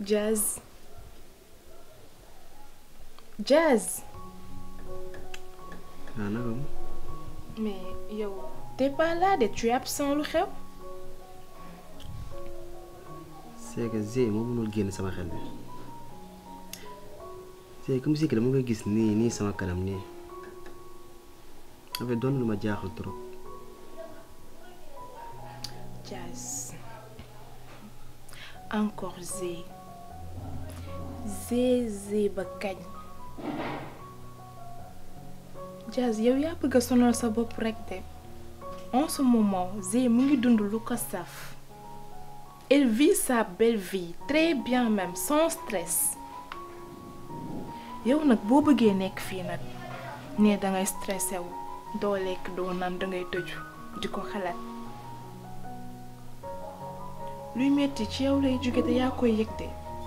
Jazz Jazz ah naka mu mais yow t'es pas là de tu es absent lu xew c'est que Zé moo mënul génn sama xel bi c'est comme si que dama koy gis nii nii sama kanam nii dafay doon lu ma jaaxal trop Jazz encore Zé Zé Zé ba kañ Jazz yow yaa bëgg a sonal sa bopp rek de en ce moment Zé mu ngi dund lu ko saf elle vit sa belle vie très bien même sans stress yow nag boo bëggee nekk fii nag ne dangay stressé wu doo lekk doo naan dangay tëju di ko xalaat luy metti ci yow lay jóge te yaa koy yëg de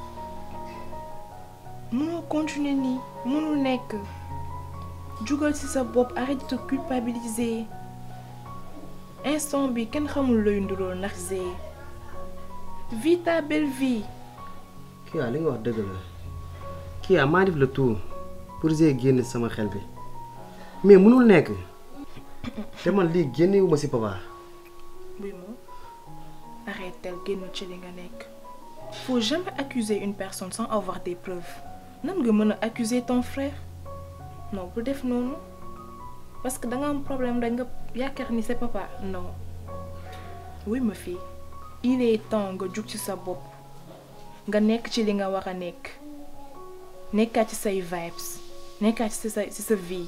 mënoo continuer nii mënul nekk jugal ci sa bopp arrête de te culpabiliser instant bi kenn xamul looy ndurool ndax Zé vis ta belle vie kii li nga wax dëgg la kii maa def le tout pour Zé génn sama xel bi mais mënul nekk te man lii génnewuma ci papa buy moom arrêtel génn ci li nga nekk faut jamais accuser une personne sans avoir des preuves nan nga mën a accuser ton frère non bu def noonu parce que da nga am problème da nga yaakaar ni c'est papa non oui ma fille il est temps nga jug ci sa bopp nga nekk ci li nga war a nekk nekkaat ci say vibes nekkaat ci sa ci sa vie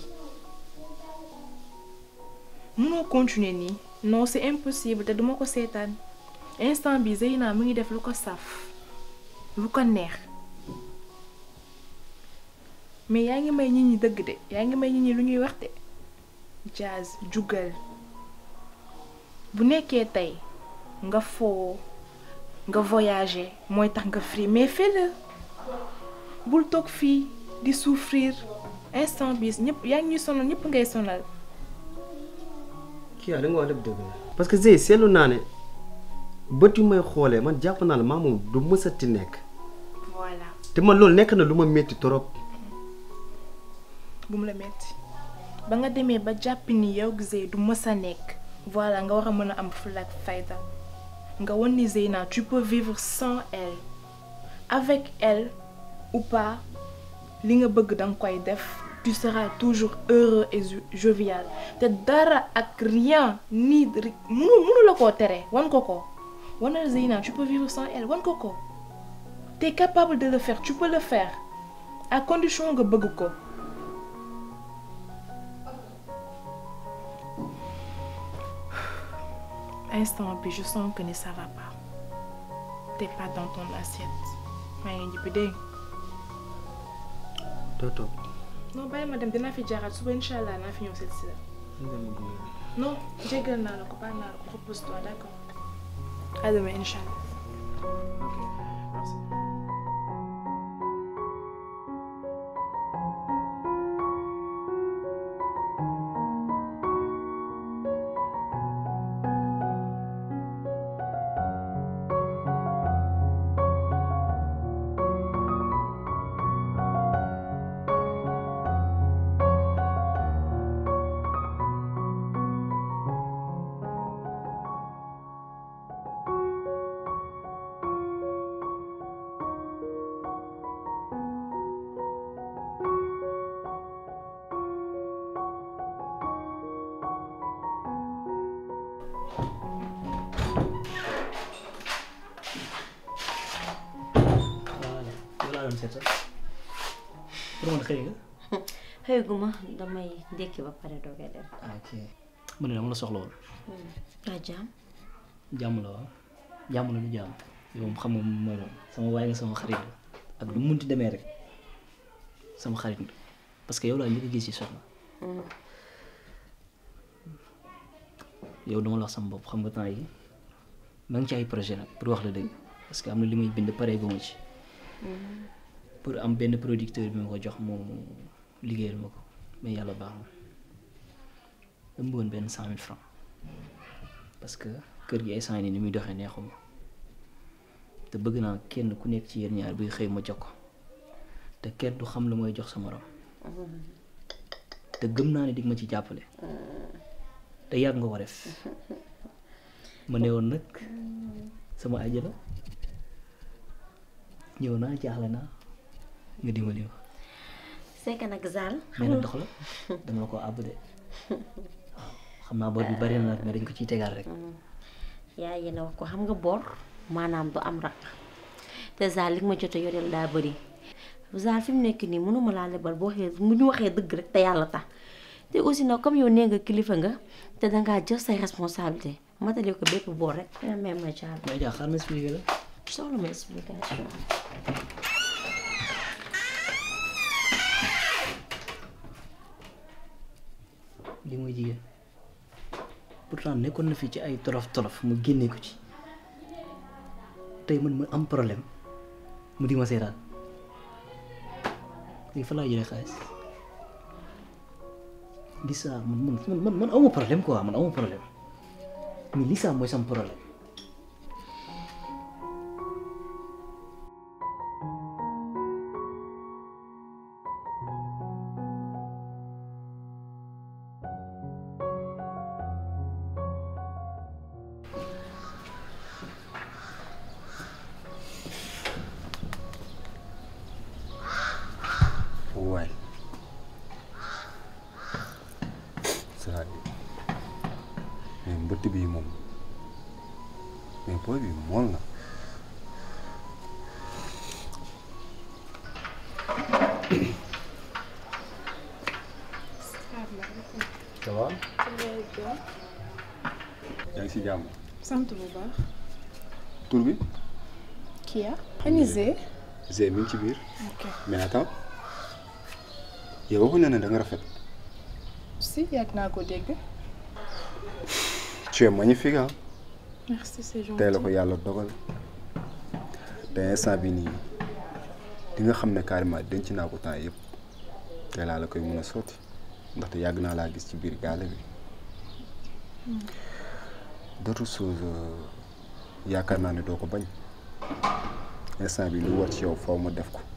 mënoo continuer nii non c'est impossible te duma ko seetaan instant bi Zeyna mu ngi def lu ko saf lu ko neex mais yaa ngi may nit ñi dëgg de yaa ngi may nit ñi lu ñuy wax de Jazz jugal bu nekkee tey nga foo nga voyager mooy tax nga free mais fais-le bul toog fii di souffrir instant bi ñëpp yaa ngi ñuy sonal ñëpp ngay sonal kii li nga wax lépp dëgg la parce que Zé seetlu naa ne bët yu may xoolee man jàpp naa ne maa moom du mësati nekk voilà te man loolu nekk na lu ma métti trop bu mu la metti ba nga demee ba jàpp ni yow Zé du mës a nekk voilà nga war a mën a am fulla ak fayda nga wan ni Zeyna tu peux vivre sans elle avec elle ou pas li nga bëgg danga koy def tu seras toujours heureux et jovial te dara ak rien ni munu munu la koo tere wan ko ko wanal Zeyna tu peux vivre sans elle wan ko ko t'es capable de le faire tu peux le faire à condition nga bëgg ko instant bi je sens que ni ça va pas t'es pas dans ton assiette maa ngi ñibbi dégg doo toog non bàyyi ma dem dinaa fi jaaraat suba incha allah naa fi ñëw seet si la non jéggal naa la ko baal naa la ko repose-toi d'accord à demain incha allah doon seet sax pour man xëy nga. xëyguma damay ndékki ba pare doogay dem. ok mu ne dama la soxla woon. waa jaam. jàmm la waaw jàmm la du jàmm yow moom xam nga mooy moom sama waay nga sama xarit la ak lu mu munti demee rek sama xarit nga parce que yow laa njëkk a gis ci soxna. yow dama la wax sama bopp xam nga temps yi maa ngi ci ay projet nag pour wax la dëgg parce que am na li may bind pare ba ma ci. pour am benn producteur bi ma ko jox moom liggéeyal ma ko mais yàlla baax na dama bëggoon benn cent mille francs parce que kër gi ay cent ni muy doxee neexuma te bëgg naa kenn ku nekk ci yéen ñaar buy xëy ma jox ko te kenn du xam lu mooy jox sa morom te gëm naa ne dig ma ci jàppale te yàgg nga ko def ma ne woon nag sama àjjana ñëw naa jaaxle naa nga dimbali ma c'est que nag Zal mais nag dox la dama la ko àbb de waaw xam naa bor bi bari na nag mais dañ ko ciy tegaat rek yaa yéen a wax ko xam nga bor maanaam du am rak te Zal li nga ma jot a yoreel daa bëri Zal fi mu nekk nii mënuma laa lebal boo waxee mu ñu waxee dëgg rek te yàlla tax te aussi nag comme yow nee nga kilifa nga te dangaa jël say responsabilité matale ko bépp bor rek nga may ma caal mais jaa xaar ma expliqué la soxla ma explication li mooy jigéen pourtant nekkoon na fi ci ay tolof tolof mu génne ko ci tey man ma am problème mu di ma seetaan léegi fa laa jëlee xaalis Lisa man man man man awma problème quoi man awma problème mais Lisa mooy sam problème waay c'est-à-dire mais mbëtt bii moom mais booy bi mool na ça va yaa ngi si jàmm sant bu baax. tur bi Kia. Anisé. Zé mi ngi ci biir ok mais attends yow waxuñ na ne da nga rafet si yàgg naa ko dégg. tu es magnifique ah merci c'est gentil. tey la ko yàlla dogal te instant bi nii di nga xam ne carrément denc naa ko temps yëpp tey laa la koy mën a sotti ndaxte yàgg naa laa gis ci biir gaale bi d'autres choses yaakaar naa ne doo ko bañ instant bi lu war ci yow faw ma def ko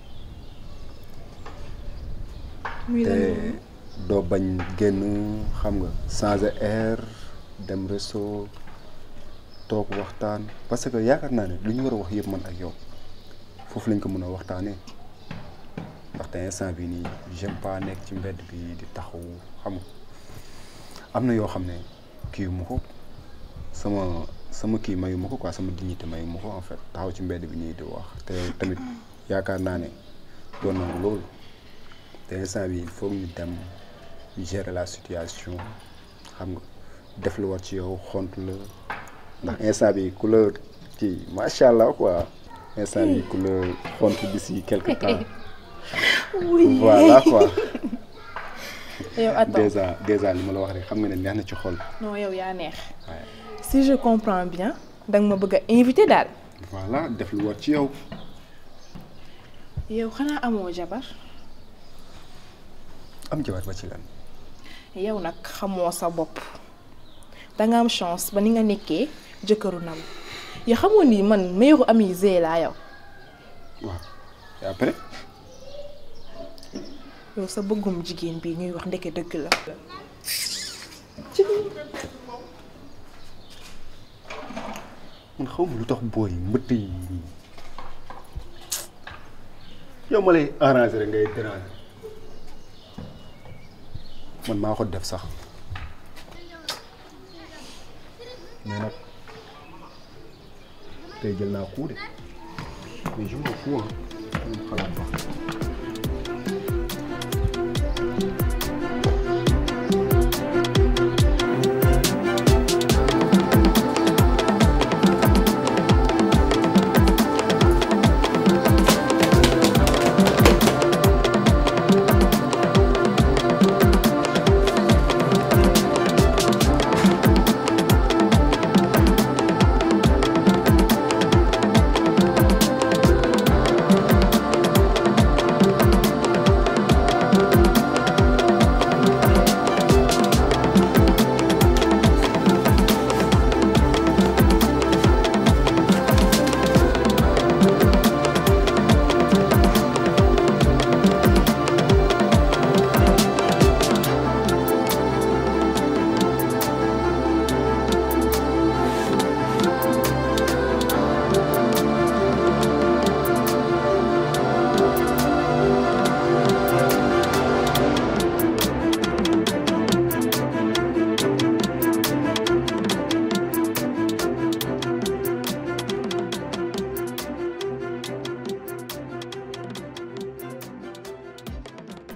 muy lan te noonu. doo bañ génn xam nga changer air dem resto toog waxtaan parce que yaakaar naa ne lu ñu war a wax yëpp man ak yow foofu lañ ko mën a waxtaanee ndaxte instant bi nii j'aime pas nekk ci mbedd bi di taxaw xam nga am na yoo xam ne kii mu ko sama sama kii mayu ma ko quoi sama dignité mayu ma ko en fait taxaw ci mbedd bi nii di wax te tamit yaakaar naa ne doon na loolu te instant bi il faut ñu dem gérer la situation xam nga def lu war ci yow xont la ndax instant bi ku la kii macha allah quoi instant bi ku la xont d'ici quelque temps oui voilà quoi yow attends déjà déjà li ma la wax rek xam nga ne neex na ci xol non yow yaa neex. waaye si je comprends bien danga ma bëgg a invité daal. voilà def lu war ci yow yow xanaa amoo jabar. am jabar ba ci lan yow nag xamoo sa bopp danga am chance ba ni nga nekkee jëkkëru nam yow xamoo ni man meilleuru ami Zé laa yow waaw et après yow sa bëggum jigéen bi ñuy wax ndeke dëgg la. man xaw ma lu tax booy mbëtt yi yow ma lay arranger rek ngay déranger man maa ko def sax mais nag tey jël naa coup de mais je m'en fous ah moom xalaat ba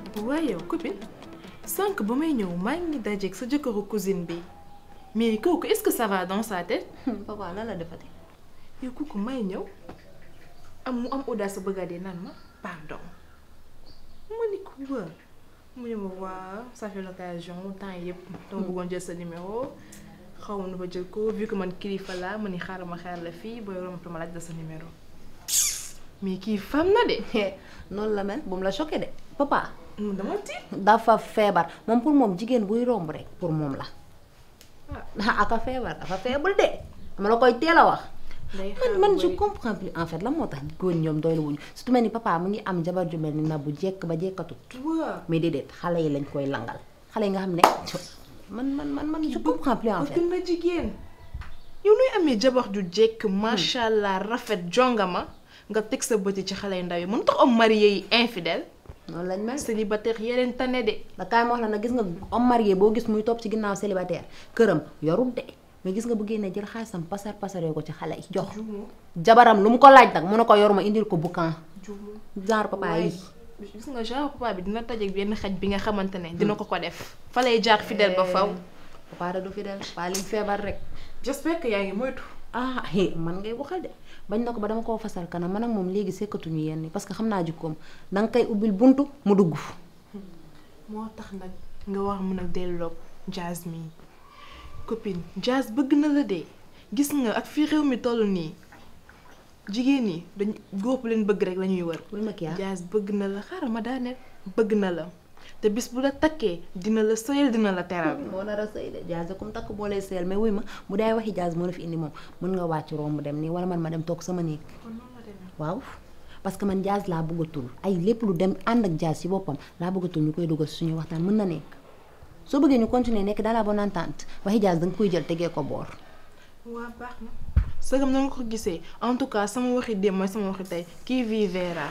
waaye yow copine sànq ba may ñëw maa ngi dajeeg sa jëkkëru cousine bi mais kooku est-ce que ça va dans sa tête papa lan la defati yow kooku may ñëw am mu am audace bëgg a dee naan ma pardon ma ni ko waa mu ne ma waa ça fait l'occasion temps yëpp dama bëggoon jël sa numéro xaw ma nu ba jël ko vu que man kilifa laa ma ni xaaral ma xaar la fii booy romb ma laaj la sa numéro mais kii fam na de noonu la mel bu mu la choqué de papa mu dama tiit dafa feebar moom pour moom jigéen buy romb rek pour moom la ah aka feebar dafa feebul de dama la koy teel a wax day man man je comprends plus en fait la moo tax góor ñoom doylu wuñu surtout mel ni papa mu ngi am jabar ju mel ni na bu jekk ba jekkatut waa mais déedéet xale yi lañ koy langal xale yi nga xam ne man man man man je comprends plus en fait bëgg na jigéen yow nuy amee jabar ju jekk macha allah rafet jongama nga teg sa bëti ci xale yu ndaw yi mën tax homme marié yi infidèle noonu lañ mel célibataire yeneen tane de da kaay ma wax la nag gis nga homme marié boo gis muy topp ci ginnaaw célibataire këram yorut de mais gis nga bu génnee jël xaalisam pasar pasaree ko ci xale yi jox jabaram lu mu ko laaj nag mu ne ko yor ma indil ko boucan genre papa yi gis nga genre papa bi dina tajeeg benn xaj bi nga xamante ne dina ko ko def fa lay jaar fidèle ba faw papa da du fi del papa lim feebar rek j'espère que yaa ngi moytu ah hé man ngay waxal de bañ na ko ba dama koo fasal kanam man ak moom léegi sekkatuñu yenn parce que xam naa jikkoom da nga koy ubbil buntu mu dugg moo tax nag nga war mën a delloog jazz mi copine jazz bëgg na la de gis nga ak fi réew mi toll nii jigéen ñi dañ góor bu leen bëgg rek la ñuy wër bul ma kii jazz bëgg na la xaaral ma daaneel bëgg na la te bis bu la takkee dina la sëyal dina la teral moo nar a sëy de jazz comme takk boo lay sëyal mais wuy ma bu daay waxi jazz moo la fi indi moom mën nga wàcc romb dem nii wala man ma dem toog sama néeg waaw parce que man jazz laa bëggatul ay lépp lu dem ànd ak jazz ci boppam laa bëggatul ñu koy dugal suñu waxtaan mën na nekk soo bëggee ñu continuer nekk dans la bonne entente waxi jazz da nga koy jël tegee ko boor waa baax na sëgam na nga ko gisee en tout cas sama waxi démb mooy sama waxi tey kii vi verra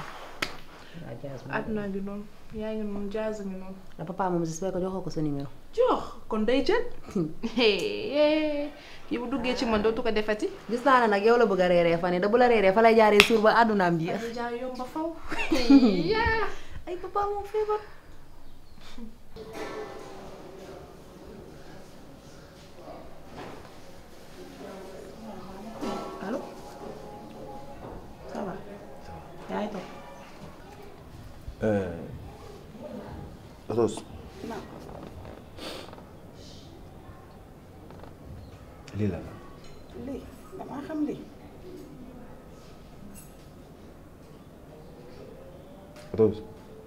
àdduna gi noonu yaa ngi noonu jazz ngi noonu la papa moom j'espère que joxoo ko sa numéro jox kon day jël yi bu duggee ci man dootu ko defati gis naa ne nag yow la bëgg a reeree fan yi da bu la reeree fa lay jaaree suur ba àddunaam jeex ay jaay yomb ba faw ay papa moom feebar allo ça va yaa ngi toog Rose lii la la lii damaa xam lii Rose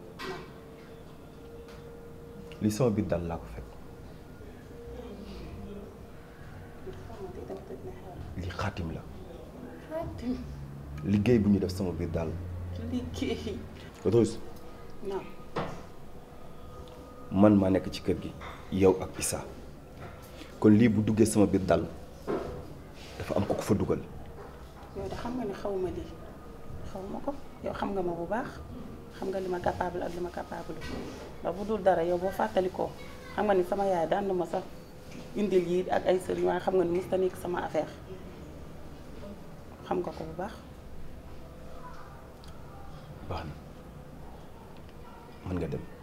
lii sama biir dal laa ko fekk lii xaatim la liggéey bu ñu def sama biir dal liggéey Rose non man maa nekk ci kër gi yow ak Issa kon lii bu duggee sama biir dal dafa am ko ko fa dugal yow de xam nga ne xawma lii xawma ko yow xam nga ma bu baax xam nga li ma capable ak li ma capable ndax bu dul dara yow boo fàttalikoo xam nga ni sama yaay daan na ma sax indil yi ak ay sëriñ waaye xam nga ni musta nekk sama affaire xam nga ko bu baax baax na mën nga dem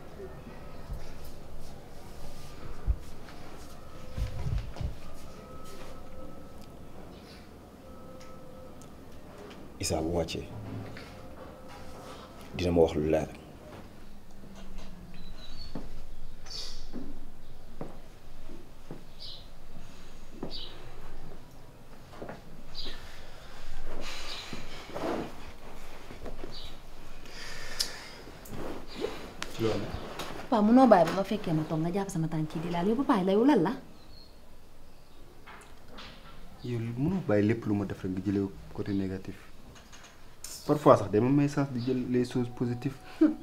Issa bu wàccee dina ma wax lu leer papa munoo bàyyi ba ma fekkee ma toog nga jàpp sama tànk yi di laal yow papa layu lan la yow mënoo bàyyi lépp lu ma def rek nga jëlee côté négatif parfois sax dama may sens di jël les choses positives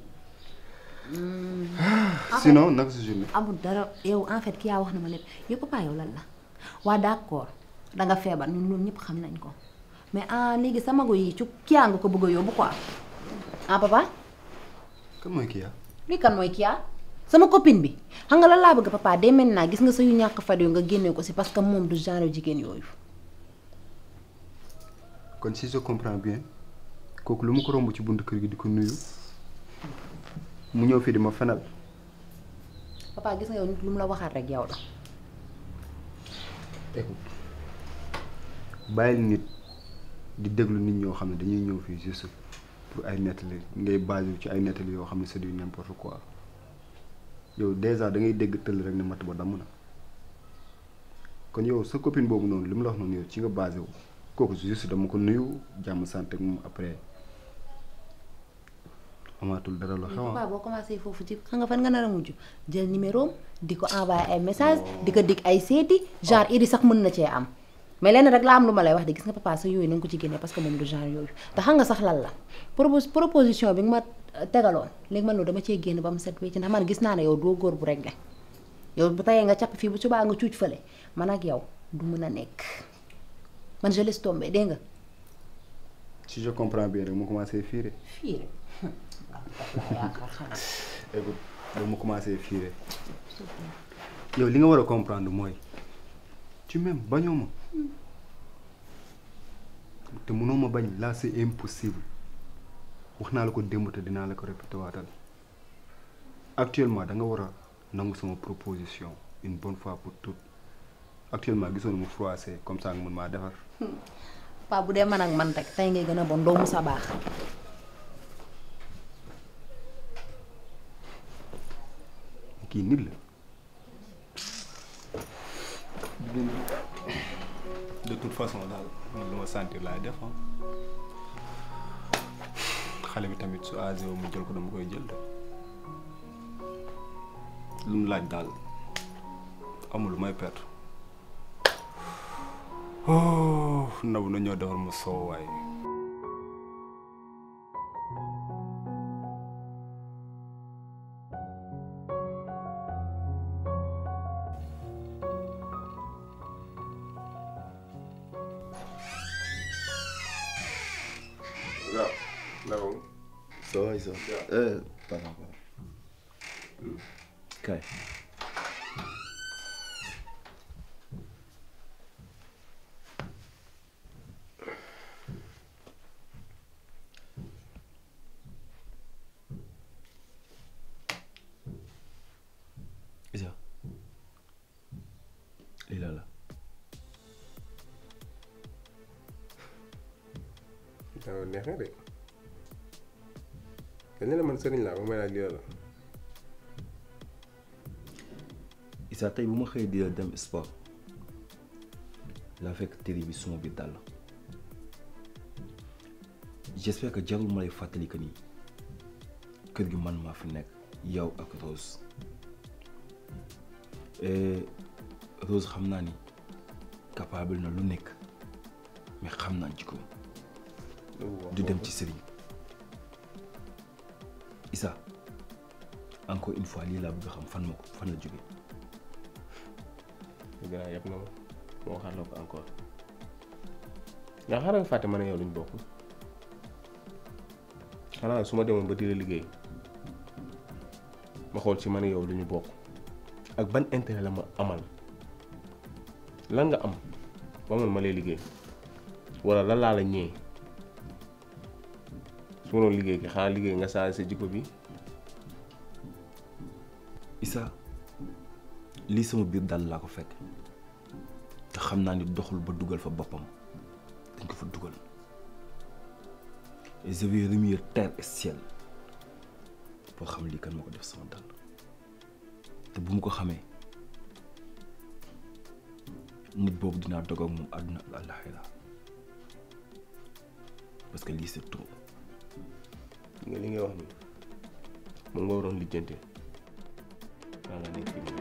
sinon naka sa journée amul dara yow en fait ki yaa wax na ma lépp yow papa yow lan la waa d'accord danga feebar ñun loolu ñëpp xam nañ ko mais ah léegi sa mago yi ci kiyaa nga ko bëgg a yóbbu quoi ah papa kan mooy kii yaa lii kan mooy kiyaa sama copine bi xam nga lan laa bëgg papa dès maintenant gis nga sa yu ñàkk fad yu nga génnee ko si parce que moom du genre jigéen yooyu kon si je comprends bien kooku lu ma ko romb ci buntu kër gi di ko nuyu mu ñëw fii di ma fenal papa gis nga yow nit lu mu la waxaat rek yow la écoute bàyyil nit di déglu nit ñoo xam ne dañuy ñëw fii juste pour ay nettali ngay basé ci ay nettali yoo xam ne c'est du n'importe quoi yow déjà da ngay dégg tëll rek ne matt ba damm na kon yow sa copine boobu noonu li mu la wax noonu yow ci nga basé wu kooku juste dama ko nuyu jàmm sant ak moom après amaatul dara la xew papa boo commencé foofu ci xam nga fan nga nar a mujj jël numéro am di ko envoyé ay message di ko dig ay seeti genre iri sax mën na cee am mais lenn rek laa am lu ma lay wax de gis nga papa sa yooyu na nga ko ci génne parce que moom du genre yooyu te xam nga sax lan la propos proposition bi nga ma tegaloon léegi man loolu dama cee génn ba mu set wecc ndax man gis naa ne yow doo góor bu réglé yow bu tayee nga capp fii bu subaa nga cuuc fële man ak yow du mën a nekk man je laisse tomber dégg nga si je comprends bien rek mu commencé fiire fii rek yaakaar xanaa écoute ba mu commencé fiire yow li nga war a comprendre mooy tu m'aimes bañoo ma te mënoo ma bañ là c'est impossible wax naa la ko démb te dinaa la ko répété waatal actuellement da nga war a nangu sama proposition une bonne fois pour toutes actuellement gisoon mu froissé comme ça nga mën maa defar papa bu dee man ak man rek tey ngay gën a bon doo mu sa baax kii nit la de toute façon daal man lu ma sentir laay def xale bi tamit su âgé wu mu jël ko dama koy jël de lu mu laaj daal amul lu may perte oh nabu na ñoo defar ma soow waaye Ça va, Issa Euh, pas encore. Kay. Issa. lii la la. waaw neex na de dañ ne la man sëriñ laa ba may laaj lii la Issa tey bu ma xëyee di la dem sport laa fekk télé bi suma biir dàll j'espère que jarul ma lay fàttali que ni kër gi man maa fi nekk yow ak Rose et Rose xam naa ni capable na lu nekk mais xam naa jikko du dem ci sëriñ Issa encore une fois lii laa bëgg a xam fan ma ko fan la jóge gannaaw yëpp na ma moo waxaat la ko encore nga xaaral nga fàtte ma ne yow luñ bokk xanaa su ma demoon ba di la liggéey ma xool ci ma ne yow lu ñu bokk ak ban intérêt la ma amal lan nga am ba man ma lay liggéey wala lan laa la ñee su ma doon liggéey ki xanaa liggéey nga saa sa jikko bi Issa lii sama biir dal laa ko fekk te xam naa ni doxul ba dugal fa boppam dañ ko fa dugal et je vais remuer terre et ciel pour xam lii kan moo ko def sama dal te bu mu ko xamee nit boobu dinaa dog ak moom àdduna ak àllaxira parce que lii c'est trop nga li ngay wax ni moom nga waroon lijjante daa nga nekk fii